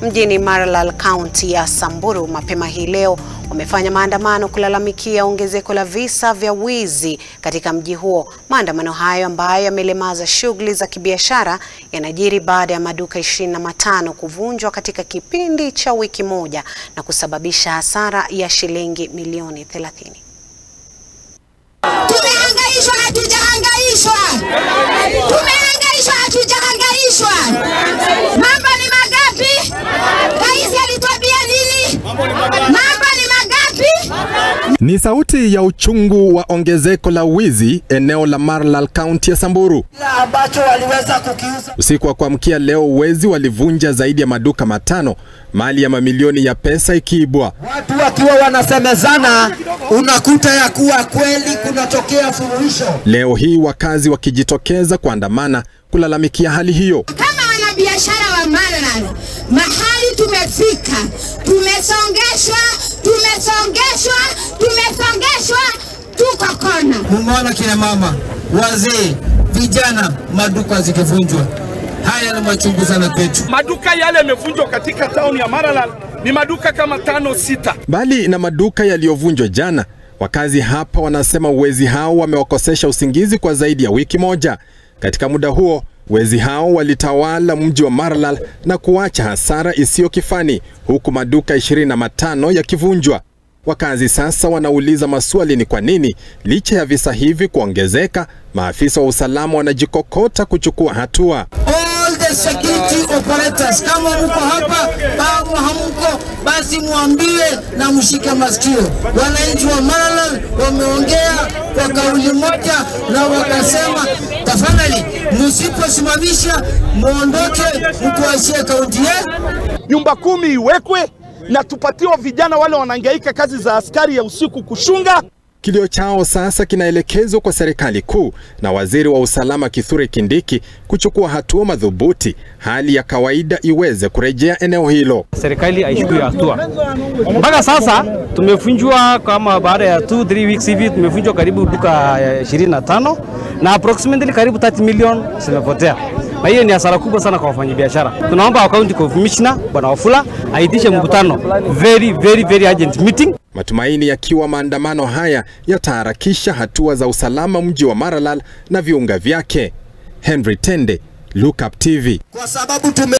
mjini Maralal, kaunti ya Samburu mapema hii leo wamefanya maandamano kulalamikia ongezeko la visa vya wizi katika mji huo. Maandamano hayo ambayo yamelemaza shughuli za kibiashara yanajiri baada ya maduka ishirini na matano kuvunjwa katika kipindi cha wiki moja na kusababisha hasara ya shilingi milioni 30. Tumehangaishwa, hatujahangaishwa. Tumehangaishwa, hatujahangaishwa. Mambo ni magapi? Rais alituambia nini? Mambo ni magapi? Ni sauti ya uchungu wa ongezeko la wizi eneo la Maralal, kaunti ya Samburu. ambacho waliweza kukiuza. Usiku wa kuamkia leo, wezi walivunja zaidi ya maduka matano, mali ya mamilioni ya pesa ikiibwa. Watu wakiwa wanasemezana, unakuta ya kuwa kweli kunatokea furuhisho. Leo hii wakazi wakijitokeza kuandamana kulalamikia hali hiyo. Kama wanabiashara wa Maralal, mahali tumefika, tumesongeshwa, tumesongeshwa, tumesongeshwa, tuko kona. Mumeona kina mama, wazee, vijana, maduka zikivunjwa. Haya ni machungu sana kwetu. Maduka yale yamevunjwa katika tauni ya Maralal ni maduka kama tano sita. Mbali na maduka yaliyovunjwa jana, wakazi hapa wanasema wezi hao wamewakosesha usingizi kwa zaidi ya wiki moja. Katika muda huo, wezi hao walitawala mji wa Maralal na kuacha hasara isiyo kifani, huku maduka 25 yakivunjwa. Wakazi sasa wanauliza maswali ni kwa nini licha ya visa hivi kuongezeka, maafisa wa usalama wanajikokota kuchukua hatua. All the security operators, kama mko hapa au hamko, basi mwambie na mshike masikio. Wananchi wa Maralal wameongea kwa kauli moja na wakasema, tafadhali msiposimamisha muondoke, mtuachie kaunti yetu. Nyumba kumi iwekwe na tupatiwa vijana wale wanahangaika kazi za askari ya usiku kushunga. Kilio chao sasa kinaelekezwa kwa serikali kuu na waziri wa usalama Kithure Kindiki kuchukua hatua madhubuti, hali ya kawaida iweze kurejea eneo hilo. serikali aichukue hatua. Mpaka sasa tumefunjwa kama baada ya 2 3 weeks hivi tumefunjwa karibu duka eh, 25 na approximately karibu 30 million zimepotea, na hiyo ni hasara kubwa sana kwa wafanyabiashara. Tunaomba county commissioner bwana Wafula aitishe mkutano very very very urgent meeting Matumaini yakiwa maandamano haya yataharakisha hatua za usalama mji wa Maralal na viunga vyake. Henry Tende, Look Up TV. Kwa sababu tume